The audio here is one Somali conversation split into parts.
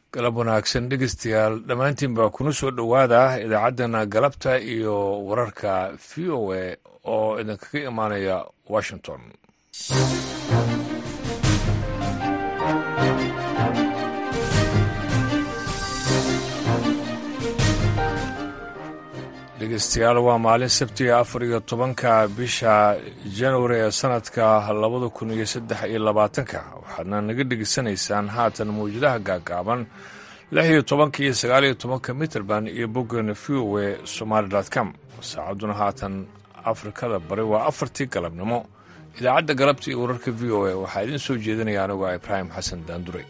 galab wanaagsan dhegeystayaal dhammaantiin baa kuna soo dhowaada idaacaddana galabta iyo wararka v o a oo idinkaga imaanaya washington dhegeystayaal waa maalin sabtiga afar iyo tobanka bisha januari ee sanadka labada kun iyo saddex iyo labaatanka waxaadna naga dhegeysanaysaan haatan mawjadaha gaagaaban lix iyo tobanka iyo sagaal iyo tobanka mitrband iyo boggeena v o e somaali com saacadduna haatan afrikada bari waa afartii galabnimo idaacadda galabta iyo wararka v o a waxaa idiin soo jeedinaya anigu a ibraahim xasan daandure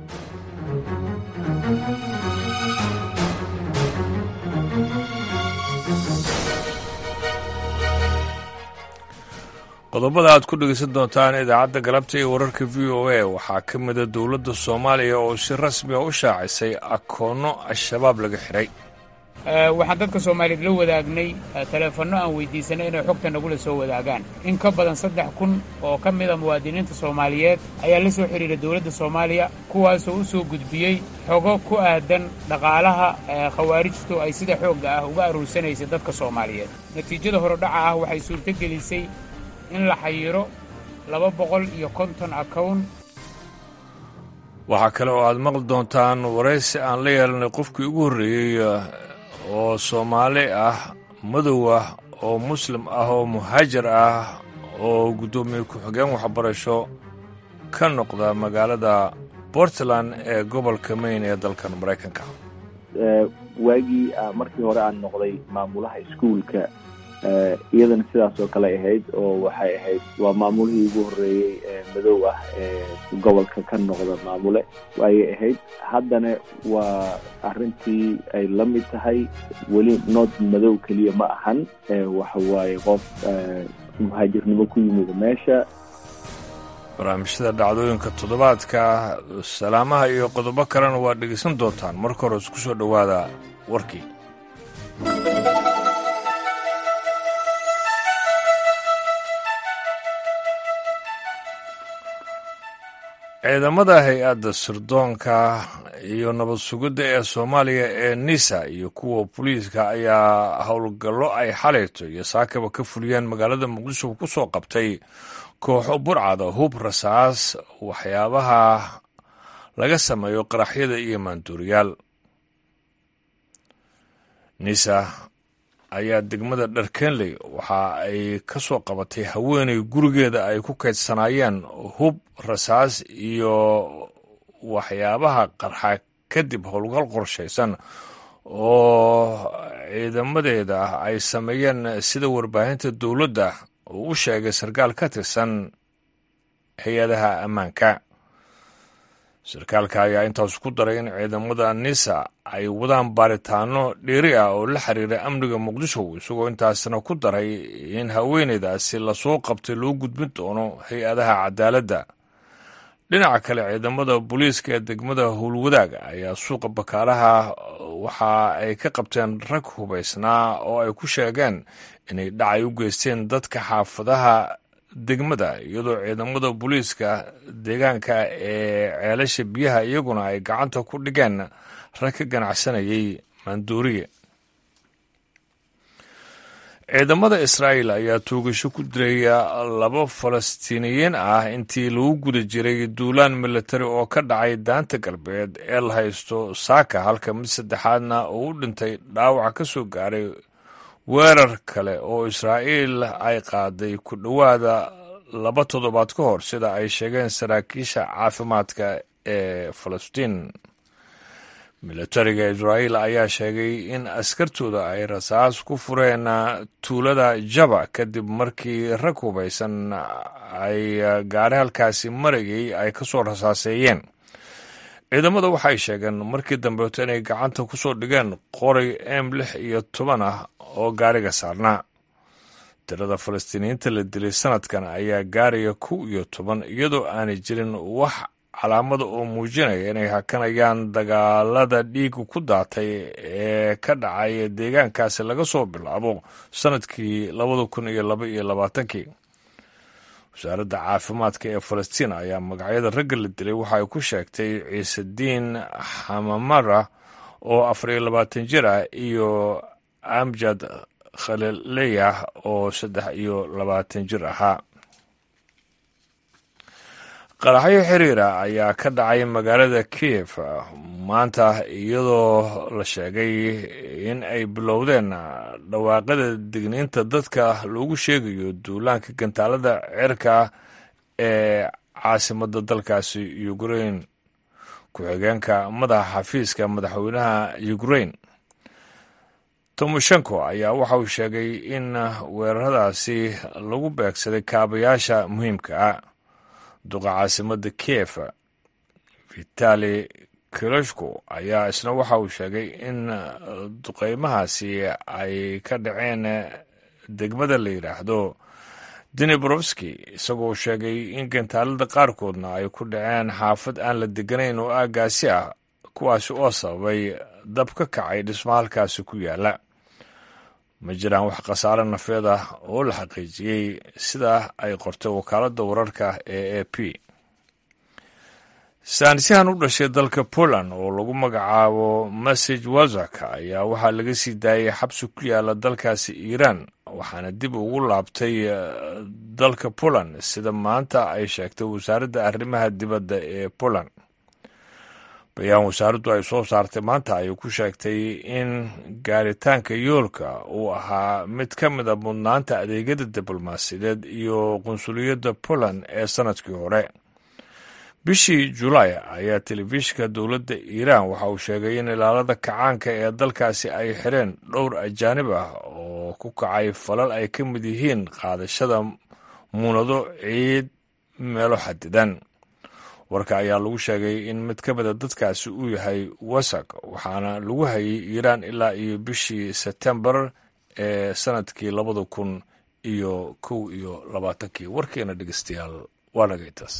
qodobada aad ku dhegeysan doontaan idaacadda galabta iyo wararka v o a waxaa ka mida dowladda soomaaliya oo si rasmi a u shaacisay akoonno al-shabaab laga xidhay waxaan dadka soomaaliyeed la wadaagnay taleefanno aan weydiisanay inay xogta nagula soo wadaagaan in ka badan saddex kun oo ka mida muwaadiniinta soomaaliyeed ayaa la soo xidhiidha dowladda soomaaliya kuwaasoo u soo gudbiyey xogo ku aadan dhaqaalaha khawaarijtu ay sida xoogga ah uga aruursanaysay dadka soomaaliyeed natiijada horodhaca ah waxay suurtogelisay in la xayiro laba boqol iyo konton akown waxaa kale oo aad maqli doontaan waraysi aan la yeelanay qofkii ugu horreeyey oo soomaali ah madow ah oo muslim ah oo muhaajir ah oo guddoomiye ku-xigeen waxbarasho ka noqda magaalada portland ee gobolka maine ee dalkan maraykanka waagii markii hore aan noqday maamulaha iskuulka iyadana sidaas oo kale ahayd oo waxay ahayd waa maamulihii ugu horreeyey ee madow ah ee gobolka ka noqda maamule ayay ahayd haddana waa arrintii ay la mid tahay weli nood madow keliya ma ahan waxa waaye qof muhaajirnimo ku yimid meesha barnaamijyada dhacdooyinka toddobaadka salaamaha iyo qodobo kalena waa dhegeysan doontaan marka hore isku soo dhowaada warkii ciidamada hay-adda sirdoonka iyo nabad sugidda ee soomaaliya ee nisa iyo kuwa booliiska ayaa howlgallo ay xalayto iyo saakaba ka fuliyeen magaalada muqdisho ku soo qabtay kooxo burcada hub rasaas waxyaabaha laga sameeyo qaraxyada iyo maanduuriyaal nisa ayaa degmada dharkenley waxa ay ka soo qabatay haweenay gurigeeda ay ku kaydsanaayeen hub rasaas iyo waxyaabaha qarxa kadib howlgal qorshaysan oo ciidamadeeda ay sameeyeen sida warbaahinta dowladda uu u sheegay sarkaal ka tirsan hay-adaha ammaanka sarkaalka ayaa intaas ku daray in ciidamada nisa ay wadaan baaritaano dheeri ah oo la xiriira amniga muqdisho isagoo intaasna ku daray in haweeneydaasi lasoo qabtay loo gudbin doono hay-adaha cadaaladda dhinaca kale ciidamada booliiska ee degmada howlwadaag ayaa suuqa bakaalaha waxa ay ka qabteen rag hubaysnaa oo ay ku sheegeen inay dhacay u geysteen dadka xaafadaha degmada iyadoo ciidamada booliiska deegaanka ee ceelasha biyaha iyaguna ay gacanta ku dhigeen rag ka ganacsanayay maanduuriye ciidamada israa'el ayaa toogasho ku dilaya laba falastiiniyiin ah intii lagu guda jiray duulaan militari oo ka dhacay daanta galbeed ee la haysto saaka halka mid saddexaadna uu u dhintay dhaawaca ka soo gaaray weerar kale oo israa'iil ay qaaday ku dhowaada laba toddobaad ka hor sida ay sheegeen saraakiisha caafimaadka ee falastiin militariga israa'iil ayaa sheegay in askartooda ay rasaas ku fureen tuulada jaba kadib markii rag hubaysan ay gaari halkaasi marayay ay ka soo rasaaseeyeen ciidamada waxay sheegeen markii dambeeto inay gacanta ku soo dhigeen qoray m lix iyo toban ah oo gaariga saarnaa tirada falastiiniyiinta la dilay sanadkan ayaa gaaraya kow iyo toban iyadoo aanay jirin wax calaamada oo muujinaya inay hakanayaan dagaalada dhiiga ku daatay ee ka dhacay deegaankaasi laga soo bilaabo sanadkii labada kun iyo laba iyo labaatankii wasaaradda caafimaadka ee falastiin ayaa magacyada ragga la dilay waxa ay ku sheegtay ciisediin xamamara oo afar iyo labaatan jir ah iyo amjad khalileyah oo saddex iyo labaatan jir ahaa qaraxyo xiriira ayaa ka dhacay magaalada kiev maanta iyadoo la sheegay in ay bilowdeen dhawaaqada digniinta dadka loogu sheegayo duulaanka gantaalada cirka ee caasimadda dalkaasi ukrain ku-xigeenka madaxa xafiiska madaxweynaha ukrain tomoshenko ayaa waxa uu sheegay in weeraradaasi lagu beegsaday kaabayaasha muhiimka ah duqa caasimadda kiev vitali kiloshko ayaa isna waxa uu sheegay in duqeymahaasi ay ka dhaceen degmada la yidhaahdo dinibrowski isagoo sheegay in gantaalada qaarkoodna ay ku dhaceen xaafad aan la deganayn oo aagaasi ah kuwaasi oo sababay dab ka kacay dhismo halkaasi ku yaala ma jiraan wax khasaare nafeed ah oo la xaqiijiyey sida ay qortay wakaaladda wararka ee a p saanisyahan u dhashay dalka poland oo lagu magacaabo message wazak ayaa waxaa laga sii daayay xabsi ku yaala dalkaasi iiraan waxaana dib ugu laabtay dalka poland sida maanta ay sheegtay wasaaradda arrimaha dibadda ee poland bayaan wasaaraddu ay soo saartay maanta ayay ku sheegtay in gaaritaanka yoolka uu ahaa mid ka mid a mudnaanta adeegyada diblomaasiyadeed iyo qunsuliyadda poland ee sanadkii hore bishii julaay ayaa telefishinka dowladda iiraan waxa uu sheegay in ilaalada kacaanka ee dalkaasi ay xireen dhowr ajaanib ah oo ku kacay falal ay ka mid yihiin qaadashada muunado ciid meelo xadidan warka ayaa lagu sheegay in mid ka mida dadkaasi uu yahay wasak waxaana lagu hayay iiraan ilaa iyo bishii sebtembar ee sanadkii labada kun iyo kow iyo labaatankii warkeena dhegeystayaal waa nagaytaas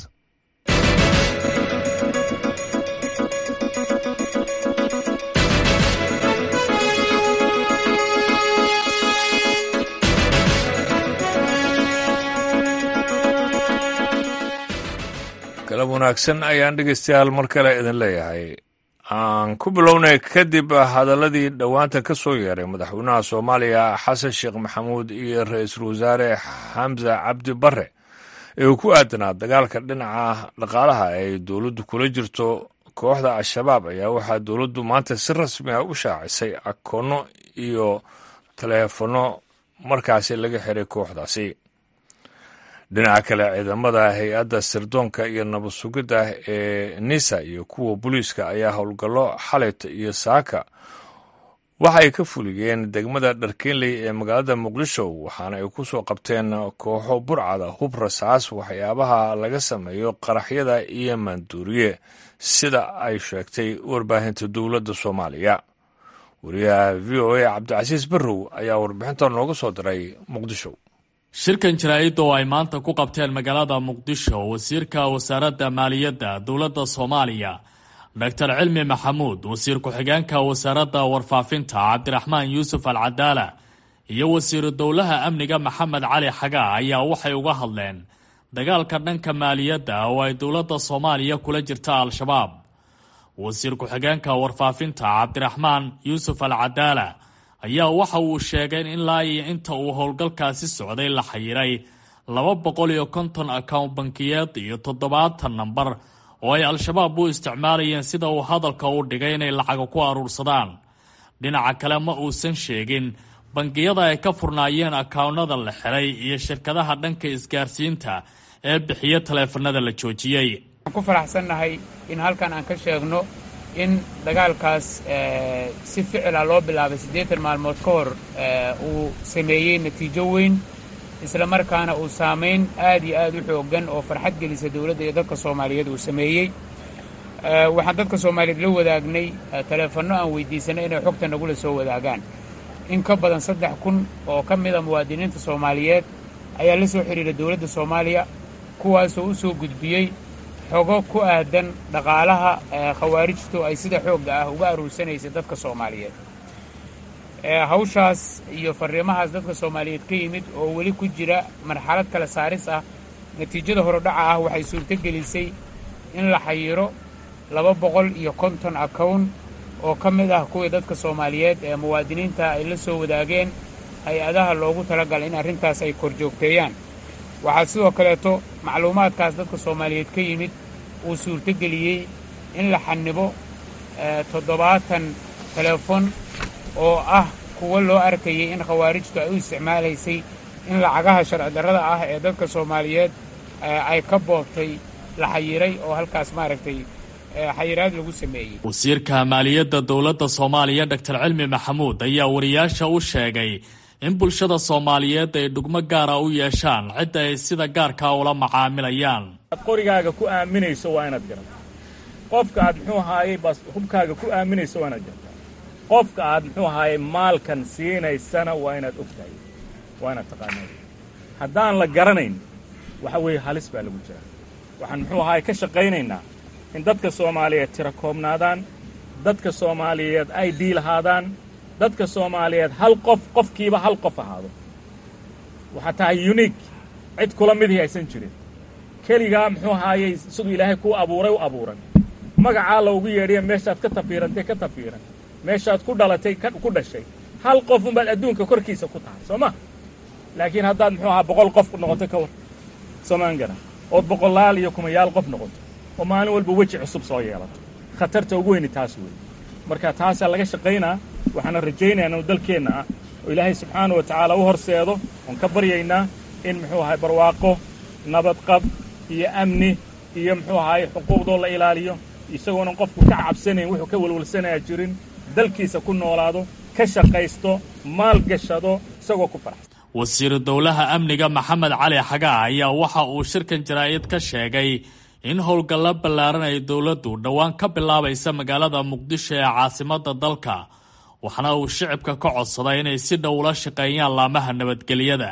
galab wanaagsan ayaan dhegeystayaal mar kale idin leeyahay aan ku bilownay kadib hadaladii dhowaanta ka soo yeeray madaxweynaha soomaaliya xasan sheekh maxamuud iyo ra-iisul wasaare xamse cabdi bare ee uu ku aadanaa dagaalka dhinaca dhaqaalaha ay dowladdu kula jirto kooxda al-shabaab ayaa waxaa dowladdu maanta si rasmi ah u shaacisay akoonno iyo taleefanno markaasi laga xiray kooxdaasi dhinaca kale ciidamada hay-adda sirdoonka iyo nabad sugidda ee nisa iyo kuwa booliiska ayaa howlgallo xalayta iyo saaka waxa ay ka fuliyeen degmada dharkeenley ee magaalada muqdisho waxaana ay ku soo qabteen kooxo burcada hub rasaas waxyaabaha laga sameeyo qaraxyada iyo maanduuriye sida ay sheegtay warbaahinta dowladda soomaaliya wariyaha v o a cabdicasiis barrow ayaa warbixinta nooga soo diray muqdisho shirkan jaraa'idda oo ay maanta ku qabteen magaalada muqdisho wasiirka wasaaradda maaliyadda dowladda soomaaliya doctor cilmi maxamuud wasiir ku-xigeenka wasaaradda warfaafinta cabdiraxmaan yuusuf al cadaala iyo wasiiru dowlaha amniga maxamed cali xagaa ayaa waxay uga hadleen dagaalka dhanka maaliyadda oo ay dowladda soomaaliya kula jirta al-shabaab wasiir ku-xigeenka warfaafinta cabdiraxmaan yuusuf al cadaala ayaa waxa uu sheegay in ilaa iyo inta uu howlgalkaasi socday la xayiray laba boqol iyo konton account bankiyeed iyo toddobaatan nambar oo ay al-shabaab u isticmaalayeen sida uu hadalka u dhigay inay lacaga ku aruursadaan dhinaca kale ma uusan sheegin bangiyada ay ka furnaayeen akawnada la xiray iyo shirkadaha dhanka isgaarsiinta ee bixiya taleefanada la joojiyey waxaan ku faraxsannahay in halkan aan ka sheegno in dagaalkaas si ficila loo bilaabay siddeetan maalmood ka hor uu sameeyey natiijo weyn isla markaana uu saamayn aad iyo aad u xooggan oo farxad gelisa dowladda iyo dadka soomaaliyeed uu sameeyey waxaan dadka soomaaliyeed la wadaagnay taleefanno aan weydiisanay inay xogta nagula soo wadaagaan in ka badan saddex kun oo ka mida muwaadiniinta soomaaliyeed ayaa la soo xidhiira dowladda soomaaliya kuwaasoo u soo gudbiyey xogo ku aadan dhaqaalaha khawaarijtu ay sida xoogga ah uga aruursanaysa dadka soomaaliyeed hawshaas iyo farriimahaas dadka soomaaliyeed ka yimid oo weli ku jira marxalad kala saaris ah natiijada horodhaca ah waxay suurto gelisay in la xayiro laba boqol iyo konton akown oo ka mid ah kuwii dadka soomaaliyeed ee muwaadiniinta ay la soo wadaageen hay-adaha loogu talagalay in arrintaas ay kor joogteeyaan waxaa sidoo kaleeto macluumaadkaas dadka soomaaliyeed ka yimid uu suurto geliyey in la xanibo toddobaatan teleefon oo ah kuwo loo arkayay in khawaarijtu ay u isticmaalaysay in lacagaha sharci darrada ah ee dadka soomaaliyeed ay ka boobtay la xayiray oo halkaas maaragtay xayiraad lagu sameeyey wasiirka maaliyadda dowladda soomaaliya doctor cilmi maxamuud ayaa wariyaasha u sheegay in bulshada soomaaliyeed ay dhugmo gaara u yeeshaan cidda ay sida gaarkaa ula macaamilayaan ad qorigaaga ku aaminayso waa inaad garataa qofka aad muxuu ahaayey bas hubkaaga ku aaminayso waa inaad garataa qofka aad muxuu ahaayey maalkan siinaysana waa inaad ogtahay waa inaad taqaanaa haddaan la garanayn waxa weeye halis baa lagu jira waxaan muxuu ahaayey ka shaqaynaynaa in dadka soomaaliyeed tira koobnaadaan dadka soomaaliyeed ay dii lahaadaan dadka soomaaliyeed hal qof qofkiiba hal qof ahaado waxaa tahay uniik cid kula midii aysan jirin keligaa muxuu ahaayey siduu ilaahay kuu abuuray u abuuran magacaa loogu yeedhiya meeshaad ka tafiirantay ka tafiiran meeshaad ku dhalatay ku dhashay hal qof unbaad adduunka korkiisa ku tahay soo ma laakiin haddaad muxuu ahaa boqol qof noqoto ka war soomaan gara ood boqolaal iyo kumayaal qof noqoto oo maalin walba weji cusub soo yeelato khatarta ugu weyni taas weeye marka taasaa laga shaqaynaa waxaana rajaynayaa inuu dalkeenna ah oo ilaahay subxaana wa tacaala u horseedo oon ka baryaynaa in muxuu ahay barwaaqo nabadqab iyo amni iyo muxuu ahaay xuquuqdoo la ilaaliyo isagoonan qofku ka cabsanayn wuxuu ka welwalsanayaa jirin dalkiisa ku noolaado ka shaqaysto maal gashado isagoo ku faraxsan wasiiru dowlaha amniga maxamed cali xagaa ayaa waxa uu shirkan jaraa'id ka sheegay in howlgallo ballaaran ay dowladdu dhowaan ka bilaabaysa magaalada muqdisho ee caasimadda dalka waxaana uu shicibka ka codsaday inay si dhow ula shaqeeyaan laamaha nabadgelyada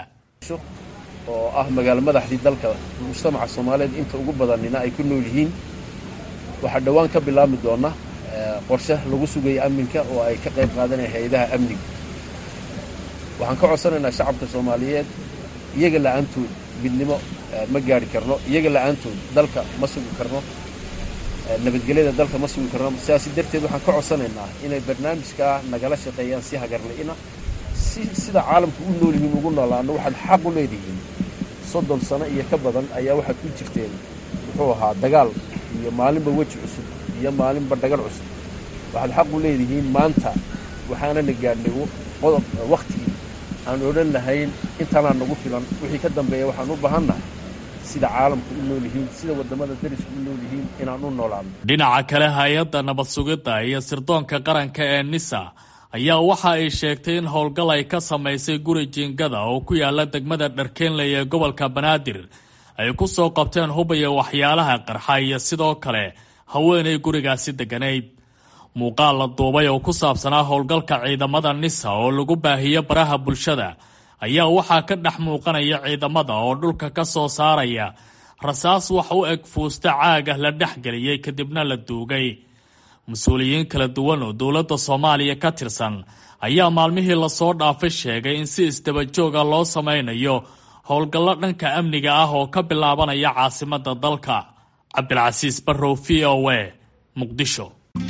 oo ah magaalo madaxdii dalka mujtamaca soomaaliyeed inta ugu badanina ay ku nool yihiin waxaa dhowaan ka bilaabmi doona qorshe lagu sugaya amninka oo ay ka qayb qaadanaya hay-adaha amniga waxaan ka codsanaynaa shacabka soomaaliyeed iyaga la'aantood midnimo ma gaari karno iyaga la'aantood dalka ma sugi karno nabadgelyada dalka ma sugi karno sidaasi darteed waxaan ka codsanaynaa inay barnaamijkaa nagala shaqeeyaan si hagarla'ina si sida caalamku u nool yihiin ugu noolaano waxaad xaq u leedihiin soddon sano iyo ka badan ayaa waxaad ku jirteen muxuu ahaa dagaal iyo maalinba weji cusub iyo maalinba dhagal cusub waxaad xaq u leedihiin maanta waxaanana gaadhnay wakhtigii aan odhan lahayn intaanaa nagu filan wixii ka dambeeya waxaan u baahannahay sida caalamku u nool yihiin sida waddamada darisku u nool yihiin inaan u noolaano dhinaca kale hay-adda nabad sugidda iyo sirdoonka qaranka ee nisa ayaa waxa ay sheegtay in howlgal ay ka samaysay guri jiingada oo ku yaala degmada dharkeenley ee gobolka banaadir ay ku soo qabteen hubaya waxyaalaha qarxa iyo sidoo kale haweenay gurigaasi degganayd muuqaal la duubay oo ku saabsanaa howlgalka ciidamada nisa oo lagu baahiyo baraha bulshada ayaa waxaa ka dhex muuqanaya ciidamada oo dhulka ka soo saaraya rasaas wax u eg fuusta caagah la dhex geliyey kadibna la duugay mas-uuliyiin kala duwan oo dowladda soomaaliya ka tirsan ayaa maalmihii lasoo dhaafay sheegay in si isdabajooga loo samaynayo howlgallo dhanka amniga ah oo ka bilaabanaya caasimadda dalka cabdilcasiis barrow v o a muqdisho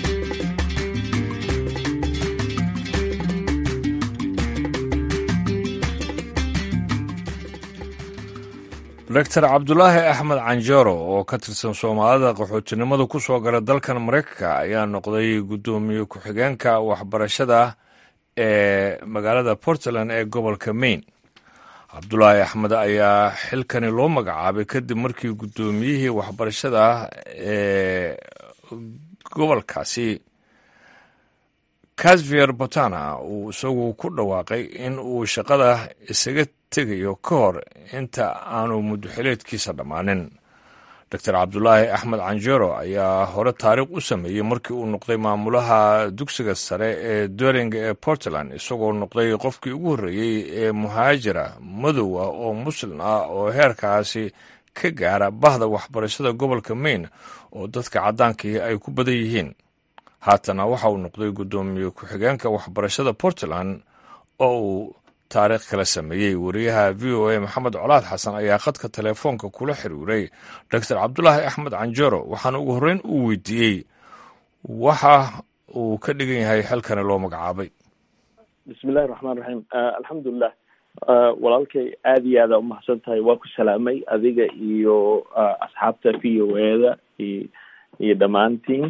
doctor cabdulaahi axmed canjero oo ka tirsan soomaalida qaxootinimada ku soo gala dalkan maraykanka ayaa noqday guddoomiye ku-xigeenka waxbarashada ee magaalada portland ee gobolka maine cabdulaahi axmed ayaa xilkani loo magacaabay kadib markii guddoomiyihii waxbarashada ee gobolkaasi casvier botana uu isagu ku dhawaaqay in uu shaqada isaga tegayo ka hor inta aanu muddoxileedkiisa dhammaanin doctor cabdulaahi axmed canjero ayaa hore taariikh u sameeyey markii uu noqday maamulaha dugsiga sare ee doringa ee portland isagoo noqday qofkii ugu horreeyey ee muhaajira madow ah oo muslim ah oo heerkaasi ka gaara bahda waxbarashada gobolka maine oo dadka caddaankii ay ku badan yihiin haatana waxa uu noqday guddoomiye ku-xigeenka waxbarashada portland oo uu taariikh kala sameeyey wariyaha v o a maxamed colaad xasan ayaa khadka telefoonka kula xiriiray doctor cabdulaahi axmed canjero waxaana ugu horreyn uu weydiiyey waxa uu ka dhigan yahay xilkani loo magacaabay bismillahi raxmaan raxiim alxamdulilah walaalkay aada iyo aada umahadsan tahay waa ku salaamay adiga iyo asxaabta v o eda iyo dhammaantiin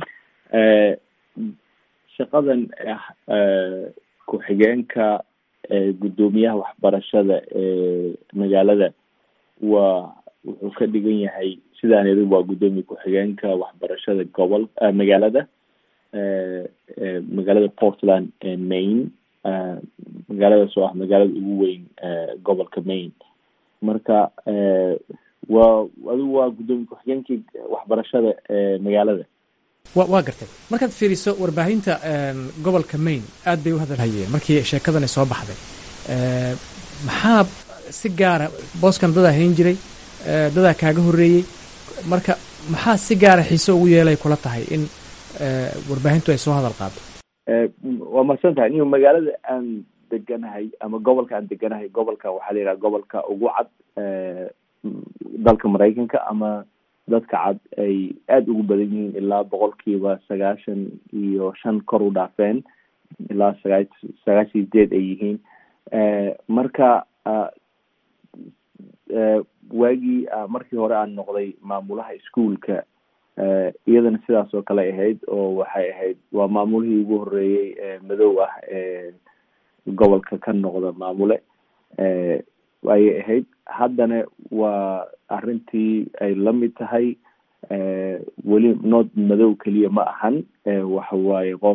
shaqadan ku-xigeenka guddoomiyaha waxbarashada ee magaalada waa wuxuu ka dhigan yahay sidaan iri waa guddoomiye ku-xigeenka waxbarashada gobol magaalada magaalada portland maine magaaladaas oo ah magaalada ugu weyn gobolka maine marka waa adigu waa guddoomiye ku-xigeenkii waxbarashada magaalada wa waa gartay markaad fiiriso warbaahinta gobolka maine aad bay u hadalhayeen markii sheekadani soo baxday maxaa si gaara booskan dadaa hayn jiray dadaa kaaga horreeyey marka maxaa si gaara xiise ugu yeelay kula tahay in warbaahintu ay soo hadal qaado waa mahadsan tahay niyo magaalada aan deganahay ama gobolka aan deganahay gobolka waxaa la yidhaha gobolka ugu cad dalka maraykanka ama dadka cad ay aada ugu badan yihiin ilaa boqolkiiba sagaashan iyo shan kor u dhaafeen ilaa sagaa sagaashan sideed ay yihiin marka waagii markii hore aan noqday maamulaha ischoolka iyadana sidaas oo kale ahayd oo waxay ahayd waa maamulihii ugu horeeyey madow ah ee gobolka ka noqda maamule ayay ahayd haddana waa arrintii ay la mid tahay weli nood madow keliya ma ahan waxa waaye qof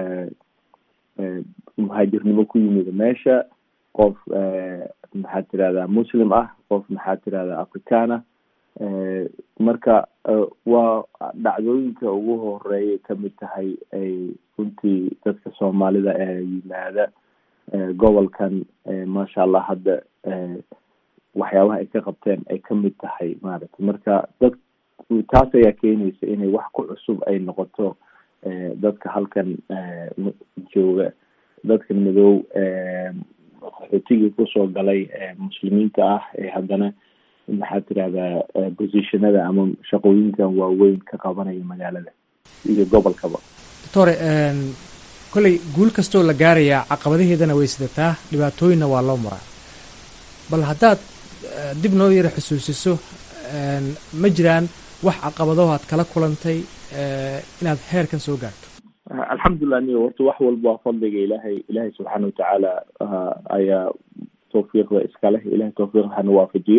muhaajirnimo ku yimid meesha qof maxaad tirahdaa muslim ah qof maxaad tirahdaa african ah marka waa dhacdooyinka ugu horeeyay kamid tahay ay runtii dadka soomaalida ee yimaada gobolkan maasha allah hadda waxyaabaha ay ka qabteen ay kamid tahay maaragtay marka dad taas ayaa keenaysa inay wax ku cusub ay noqoto dadka halkan jooga dadkan madow qaxootigii kusoo galay muslimiinta ah ee haddana maxaad tirahdaa positionada ama shaqooyinkan waaweyn ka qabanaya magaalada iyo gobolkaba doctore kolley guul kastoo la gaarayaa caqabadaheedana way sidataa dhibaatooyinna waa loo maraa bal haddaad dib noo yara xusuusiso ma jiraan wax caqabadaho aad kala kulantay inaad heerkan soo gaarto alxamdulilah niyo horta wax walba waa fadliga ilaahay ilaahay subxaana watacaala ayaa tawfiiqda iskaleh ilahay tawfiiq hana waafajiyo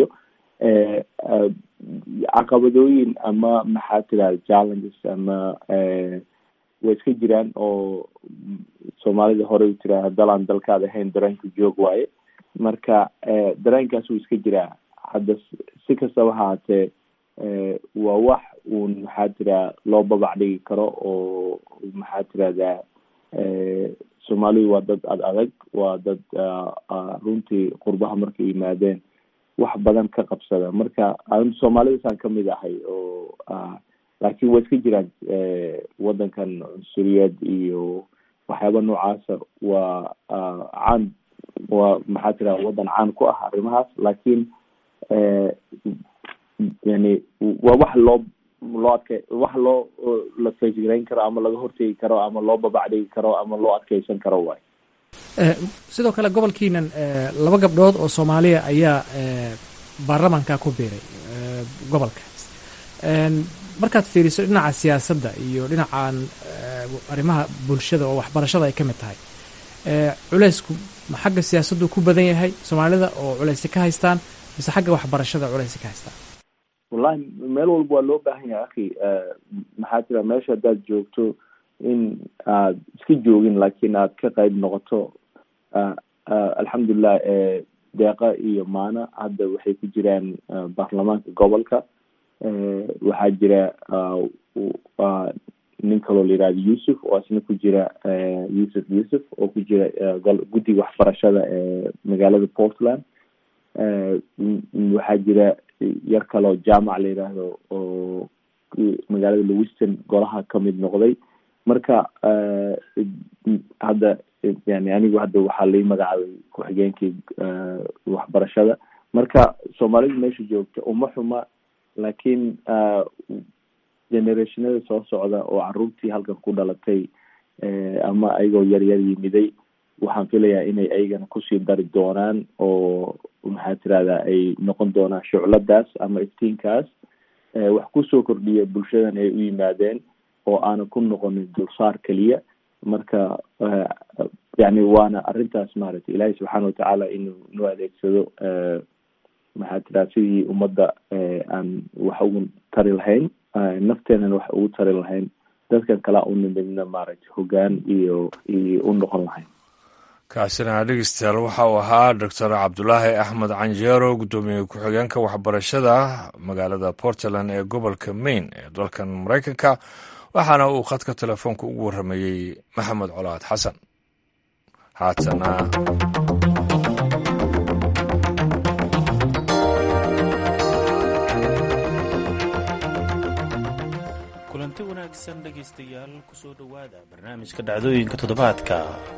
caqabadooyin ama maxaa tirahda challenges ama way iska jiraan oo soomaalida horey u tiraha dalaan dalkaad ahayn dareenka joog waaye marka dareenkaas wuu iska jiraa hadda si kastaba haatee waa wax uun maxaa tiraha loo babac dhigi karo oo maxaa tirahdaa soomaalidu waa dad ad adag waa dad runtii qurbaha markay yimaadeen wax badan ka qabsada marka soomaalidasaan kamid ahay oo laakiin waa iska jiraan wadankan cunsuriyad iyo waxyaaba noocaasa waa caan waa maxaa tiraha wadan caan ku ah arrimahaas laakiin yani waa wax loo loo adke wax loo la faysgarayn karo ama laga hortegi karo ama loo babacdhigi karo ama loo adkeysan karo waay sidoo kale gobolkiinan laba gabdhood oo soomaaliya ayaa baarlamanka ku biiray gobolka markaad fiiriso dhinaca siyaasadda iyo dhinacan arrimaha bulshada oo waxbarashada ay ka mid tahay culeysku ma xagga siyaasaddu ku badan yahay soomaalida oo culeysi ka haystaan mise xagga waxbarashada culeysi ka haystaan wallahi meel walba waa loo baahan yahay akhi maxaa tira meesha haddaad joogto in aad iska joogin laakiin aad ka qayb noqoto alxamdulilah deeqa iyo maana hadda waxay ku jiraan baarlamaanka gobolka waxaa jira nin kaloo la yihahdo yuusuf oo isna ku jira yuusuf yuusuf oo ku jira guddiga waxbarashada ee magaalada portland waxaa jira yar kaloo jaamac la yidhaahdo oo magaalada lewiston golaha kamid noqday marka hadda yani anigu hadda waxaa lai magacaabay ku-xigeenkii waxbarashada marka soomaalidu meesha joogta uma xuma laakiin generationada soo socda oo caruurtii halkan ku dhalatay ama ayagoo yaryar yimiday waxaan filayaa inay ayagana kusii dari doonaan oo maxaa tirahdaa ay noqon doonaan shucladaas ama iftiinkaas wax kusoo kordhiya bulshadan ay u yimaadeen oo aanan ku noqonin dulsaar keliya marka yani waana arrintaas maaragtay ilaahay subxaana watacaala inuu nu adeegsado maxaa tiraha sidii ummadda aan wax ugu tari lahayn nafteenana wax ugu tari lahayn dadkan kalaa u nimidna maaragtay hogaan iyo iyo u noqon lahayn kaasina dhegeystayaal waxa uu ahaa doctor cabdulaahi axmed canjeero guddoomiye ku-xigeenka waxbarashada magaalada portland ee gobolka maine ee dalkan maraykanka waxaana uu khadka telefoonka ugu warramayey maxamed colaad xasan haatana kulanti wanaagsan dhegaystayaal kusoo dhowaada barnaamijka dhacdooyinka toddobaadka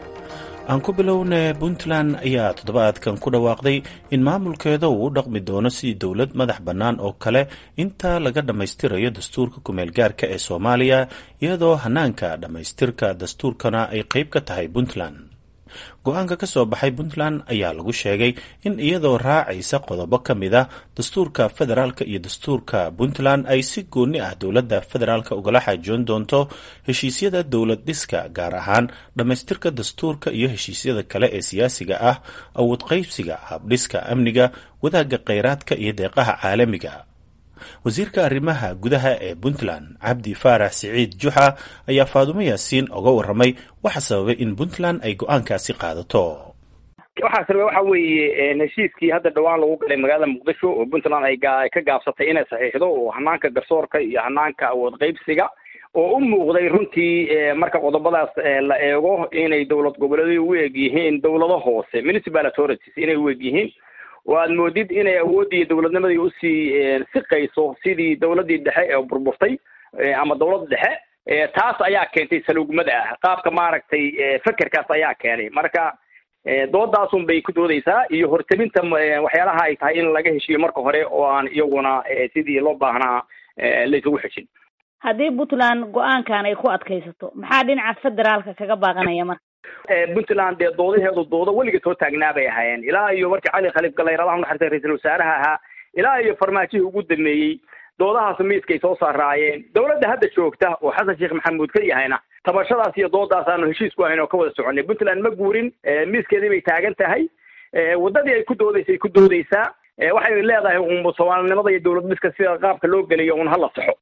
aan ku bilowna puntland ayaa toddobaadkan ku dhawaaqday in maamulkeeda uu u dhaqmi doono sidii dowlad madax bannaan oo kale inta laga dhammaystirayo dastuurka kumeel gaarka ee soomaaliya iyadoo hanaanka dhammaystirka dastuurkana ay qayb ka tahay puntland go-aanka ka soo baxay puntland ayaa lagu sheegay in iyadoo raacaysa qodobo ka mid a dastuurka federaalka iyo dastuurka puntland ay si gooni ah dowladda federaalka ugala xaajoon doonto heshiisyada dowlad dhiska gaar ahaan dhammaystirka dastuurka iyo heshiisyada kale ee siyaasiga ah awood qaybsiga habdhiska amniga wadaagga kheyraadka iyo deeqaha caalamiga wasiirka arrimaha gudaha ee puntland cabdi faarax siciid juxa ayaa faadumo yaasiin oga waramay waxa sababay in puntland ay go-aankaasi qaadato waxaa sababay waxa weeye heshiiskii hadda dhawaan lagu galay magaalada muqdisho oo puntland ay ka gaabsatay inay saxiixdo oo hanaanka garsoorka iyo hanaanka awood qaybsiga oo u muuqday runtii marka qodobadaas la eego inay dowlad goboleedu u eg yihiin dowlado hoose municipal authorities inay u eg yihiin oo aad moodid inay awooddii dowladnimadii usii siqayso sidii dowladdii dhexe ee burburtay ama dowlad dhexe taas ayaa keentay saluugmada ah qaabka maaragtay fekerkaas ayaa keenay marka doodaasun bay ku doodaysaa iyo hortelinta waxyaalaha ay tahay in laga heshiiyo marka hore oo aan iyaguna sidii loo baahnaa laysugu xejin haddii puntland go-aankan ay ku adkaysato maxaa dhinaca federaalka kaga baaqanaya marka puntland dee doodaheedu doodo weliga soo taagnaa bay ahaayeen ilaa iyo markii cali khaliif galayr allah unaxariista ra-iisul wasaaraha ahaa ilaa iyo farmaajihii ugu dameeyey doodahaas miiskay soo saaraayeen dowladda hadda joogta oo xasan sheekh maxamuud ka yahayna tabashadaas iyo doodaas aanu heshiis ku ahayn oo ka wada soconay puntland ma guurin miiskeedii bay taagan tahay waddadii ay ku doodaysay ku doodaysaa waxay leedahay un soomaalinimada iyo dowlad dhiska sida qaabka loo geliyo un hala saxo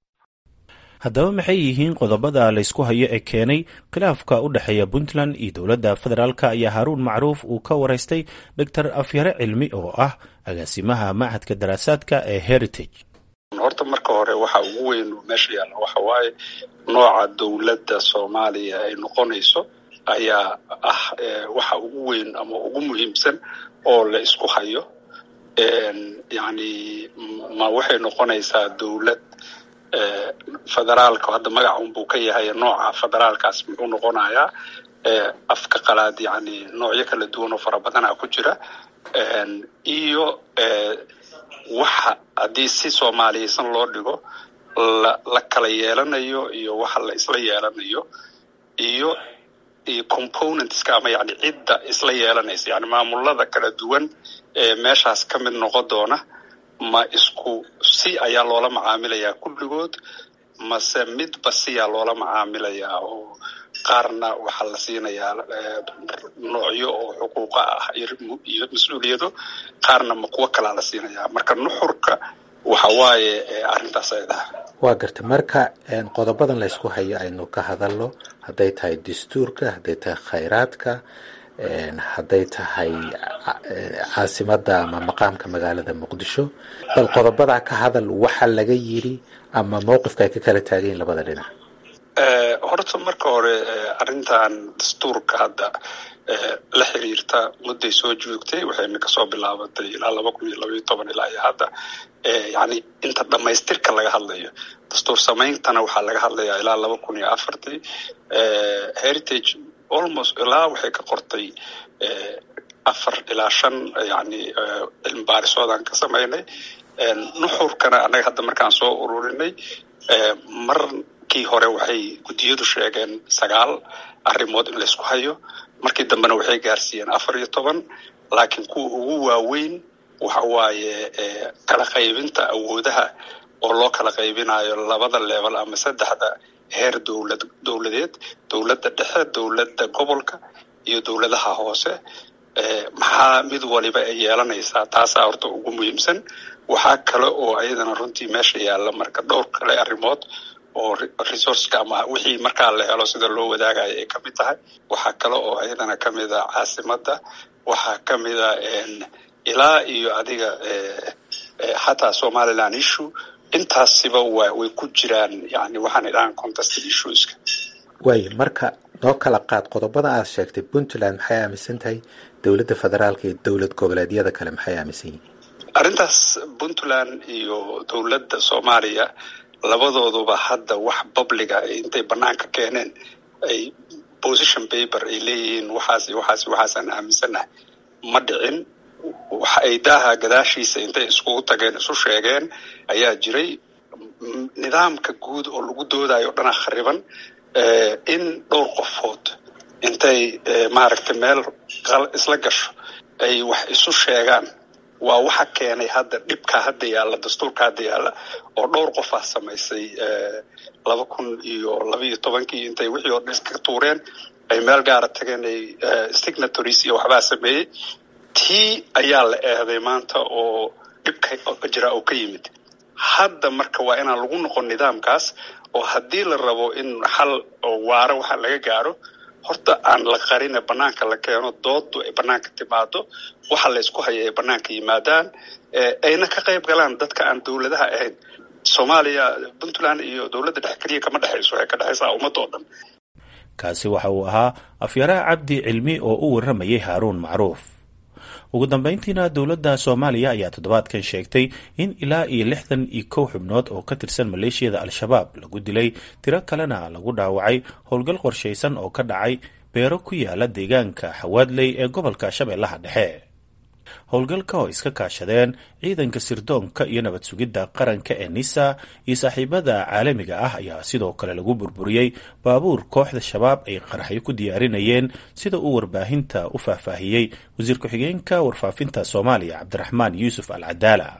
haddaba maxay yihiin qodobada laysku hayo ee keenay khilaafka u dhexeeya puntland iyo dowladda federaalka ayaa haaruun macruuf uu ka waraystay doctor afyare cilmi oo ah agaasimaha machadka daraasaadka ee heritage horta marka hore waxa ugu weyn meesha yaalla waxa waaye nooca dowladda soomaaliya ay noqonayso ayaa ah waxa ugu weyn ama ugu muhiimsan oo la isku hayo yacni ma waxay noqonaysaa dowlad federaalka hadda magaca unbuu ka yahay nooca federaalkaas muxuu noqonayaa afka qalaad yani noocyo kala duwan oo fara badana ku jira iyo waxa haddii si soomaaliyeysan loo dhigo la la kala yeelanayo iyo waxa la isla yeelanayo iyo iyo componentska ama yani cidda isla yeelanaysa yani maamulada kala duwan ee meeshaas ka mid noqon doona ma isku si ayaa loola macaamilayaa kulligood mase midba siyaa loola macaamilayaa oo qaarna waxaa la siinayaa noocyo oo xuquuqa ah iyo mas-uuliyado qaarna ma kuwo kalaa la siinayaa marka nuxurka waxa waaye arrintaas ay dhaha waa garta marka qodobadan laysku hayo aynu ka hadalno hadday tahay dastuurka hadday tahay khayraadka hadday tahay caasimadda ama maqaamka magaalada muqdisho bal qodobadaa ka hadal waxa laga yiri ama mowqifka ay ka kala taagayin labada dhinac horta marka hore arrintan dastuurka hadda la xiriirta mudday soo joogtay waxayna kasoo bilaabatay ilaa laba kun iyo labaiyo toban ilaa iyo hadda yani inta dhamaystirka laga hadlayo dastuur sameyntana waxaa laga hadlayaa ilaa laba kun iyo afartii heritage almost ilaa waxay ka qortay afar ilaa shan yani cilmi baarisoodaan ka sameynay nuxurkana annaga hadda markaan soo ururinay markii hore waxay guddiyadu sheegeen sagaal arrimood in laysku hayo markii dambena waxay gaarsiiyeen afar iyo toban laakiin kuwa ugu waaweyn waxa waaye kala qaybinta awoodaha oo loo kala qaybinayo labada level ama saddexda heer dowlad dowladeed dowladda dhexe dowladda gobolka iyo dowladaha hoose maxaa mid waliba ay yeelanaysaa taasaa horta ugu muhiimsan waxaa kale oo ayadana runtii meesha yaalla marka dhowr kale arrimood oo resourceka ama wixii markaa la helo sida loo wadaagayo ay kamid tahay waxaa kale oo ayadana kamid a caasimadda waxaa kamid a ilaa iyo adiga xataa somaliland issue intaasiba wa way ku jiraan yani waxaan idhahan contested issueska waayo marka noo kala qaad qodobada aad sheegtay puntland maxay aaminsan tahay dowladda federaalka iyo dowlad goboleedyada kale maxay aaminsan yihiin arrintaas puntland iyo dowladda soomaaliya labadooduba hadda wax babliga intay banaanka keeneen ay position paper ay leeyihiin waxaas waxaas waxaasaan aaminsanahay ma dhicin waxa ay daaha gadaashiisa intay iskugu tageen isu sheegeen ayaa jiray nidaamka guud oo lagu doodayo o dhana khariban in dhowr qofood intay maaragtay meel isla gasho ay wax isu sheegaan waa waxa keenay hadda dhibka hadda yaalla dastuurka hadda yaalla oo dhowr qof ah samaysay laba kun iyo labaiyo tobankii intay wixii oo dhan iska tuureen ay meel gaara tageen ay signatories iyo waxbaa sameeyey tii ayaa la eeday maanta oo dhibka jira oo ka yimid hadda marka waa inaan lagu noqon nidaamkaas oo haddii la rabo in xal oo waaro waxa laga gaaro horta aan la qarine banaanka la keeno doodu ay banaanka timaado waxa la ysku haya ay banaanka yimaadaan ayna ka qayb galaan dadka aan dowladaha ahayn soomaaliya puntland iyo dowladda dhex keliya kama dhexayso waxay ka dhexaysaa ummadda oo dhan kaasi waxa uu ahaa afyaraha cabdi cilmi oo u warramayay haaruun macruuf ugu dambeyntiina dowladda soomaaliya ayaa toddobaadkan sheegtay in ilaa iyo lixdan iyo kow xubnood oo ka tirsan maleeshiyada al-shabaab lagu dilay tiro kalena lagu dhaawacay howlgal qorshaysan oo ka dhacay beero ku yaala deegaanka xawaadley ee gobolka shabeellaha dhexe howlgalka oo iska kaashadeen ciidanka sirdoonka iyo nabad sugidda qaranka ee nisa iyo saaxiibada caalamiga ah ayaa sidoo kale lagu burburiyey baabuur kooxda shabaab ay qaraxyo ku diyaarinayeen sida uu warbaahinta u faahfaahiyey wasiir ku-xigeenka warfaafinta soomaaliya cabdiraxmaan yuusuf al cadaala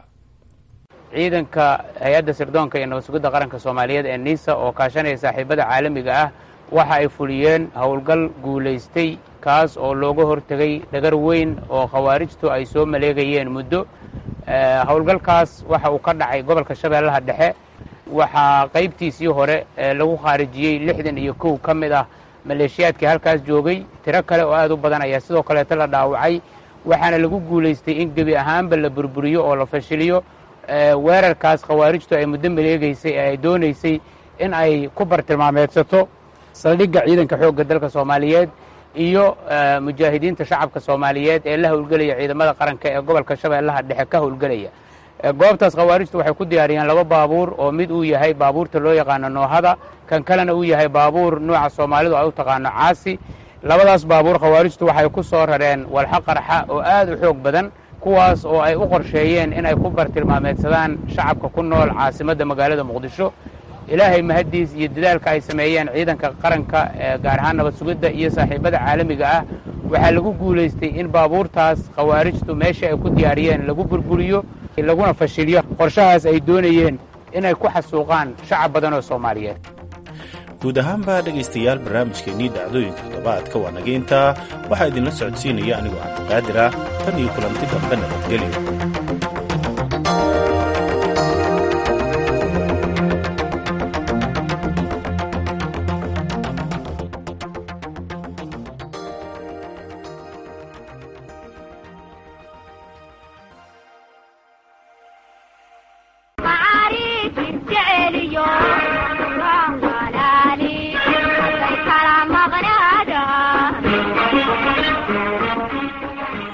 ciidanka hay-adda sirdoonka iyo nabad sugidda qaranka soomaaliyeed ee nisa oo kaashanaya saaxiibada caalamiga ah waxa ay fuliyeen howlgal guulaystay kaas oo looga hortegay dhagar weyn oo khawaarijtu ay soo maleegayeen muddo howlgalkaas waxa uu ka dhacay gobolka shabeellaha dhexe waxaa qaybtiisii hore lagu khaarijiyey lixdan iyo kow ka mid ah maleeshiyaadkii halkaas joogay tiro kale oo aad u badan ayaa sidoo kaleeto la dhaawacay waxaana lagu guulaystay in gebi ahaanba la burburiyo oo la fashiliyo weerarkaas khawaarijtu ay muddo maleegaysay ee ay doonaysay in ay ku bartilmaameedsato saldhigga ciidanka xoogga dalka soomaaliyeed iyo mujaahidiinta shacabka soomaaliyeed ee la howlgelaya ciidamada qaranka ee gobolka shabeellaha dhexe ka howlgelaya goobtaas khawaarijtu waxay ku diyaariyeen laba baabuur oo mid uu yahay baabuurta loo yaqaano noohada kan kalena uu yahay baabuur nuuca soomaalidu ay u taqaano caasi labadaas baabuur khawaarijtu waxay ku soo rareen walxo qarxa oo aad u xoog badan kuwaas oo ay u qorsheeyeen inay ku bartilmaameedsadaan shacabka ku nool caasimadda magaalada muqdisho ilaahay mahaddiis iyo dadaalka ay sameeyeen ciidanka qaranka gaar ahaan nabad sugidda iyo saaxiibada caalamiga ah waxaa lagu guulaystay in baabuurtaas khawaarijtu meeshii ay ku diyaariyeen lagu burburiyo laguna fashiliyo qorshahaas ay doonayeen inay ku xasuuqaan shacab badan oo soomaaliyeed guud ahaanba dhegaystayaal barnaamijkeennii dhacdooyinka toddobaadka waa naga intaa waxaa idinla socodsiinaya anigoo cabdiqaadir ah tan iyo kulanti dambe nabadgelyo معاريك الجعل يوم رمضان